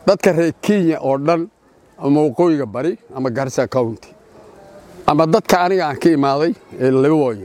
dadka reer kenya oo dhan ama waqooyiga bari ama garissa county ama dadka aniga aan ka imaaday ee liboya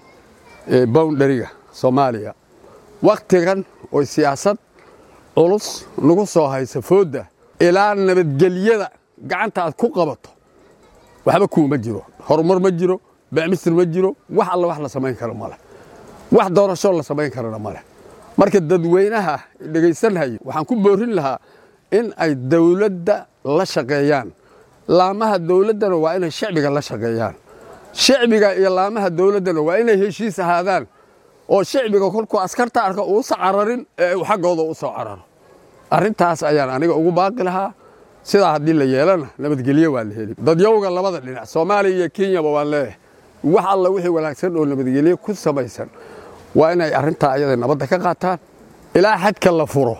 ee boundariga soomaaliya wakhtigan oy siyaasad culus nagu soo haysa foodda ilaa nabadgelyada gacanta aad ku qabato waxba kuuma jiro horumar ma jiro bacmisir ma jiro wax alla wax la samayn karo maleh wax doorashoo la samayn karana maleh marka dadweynaha dhegaysanhaya waxaan ku boorin lahaa in ay dawladda la shaqeeyaan laamaha dawladdana waa inay shacbiga la shaqeeyaan shacbiga iyo laamaha dawladdana waa inay heshiis ahaadaan oo shacbiga kolkuu askarta arka uusa cararin ee uu xaggooda u soo cararo arrintaas ayaan aniga ugu baaqi lahaa sidaa haddii la yeelana nabadgelyo waa la heli dadyowga labada dhinac soomaaliya iyo kenyaba waan leeyahay wax alla wixii wanaagsan oo nabadgelyo ku samaysan waa inay arrintaa ayada nabadda ka qaataan ilaa xadka la furo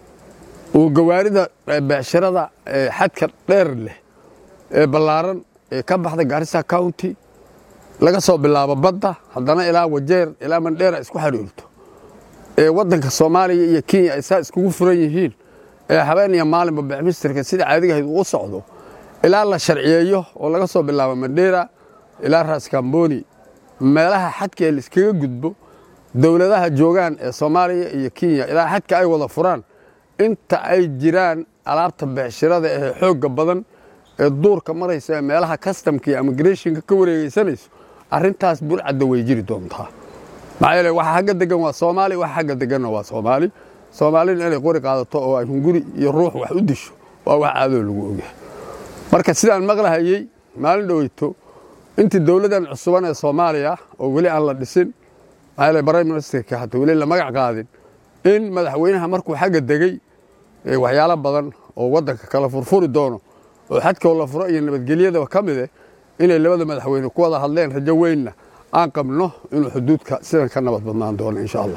uu gawaarida beecshirada xadka dheer leh ee ballaaran ee ka baxda garissa county laga soo bilaabo badda haddana ilaa wajeer ilaa mandheera isku xidhiirto ee waddanka soomaaliya iyo kenya ay saa iskugu furan yihiin ee habeen iyo maalinba becmistirka sida caadigahayd uu socdo ilaa la sharciyeeyo oo laga soo bilaabo mandheera ilaa raaskamboni meelaha xadka ee laiskaga gudbo dowladaha joogaan ee soomaaliya iyo kenya ilaa xadka ay wada furaan inta ay jiraan alaabta beecshirada ee xoogga badan ee duurka maraysa ee meelaha kastamka iyo immigrationka ka wareegaysanayso arrintaas burcadda way jiri doontaa maxaa yeele waxa xagga degan waa soomaali waxa xagga deganna waa soomaali soomaalina inay qori qaadato oo ay hunguri iyo ruux wax u disho waa wax caadoo lagu ogyahay marka sidaan maqlahayey maalin dhoweyto intii dowladdan cusuban ee soomaaliya oo weli aan la dhisin maxaa yeele prime ministerka hata weli la magac qaadin in madaxweynaha markuu xagga degey waxyaalo badan oo waddanka kala furfuri doono oo xadkoo la furo iyo nabadgelyadaba ka mid eh inay labada madaxweyne ku wada hadleen rajo weynna aan qabno inuu xuduudka sidan ka nabad badnaan doono insha allah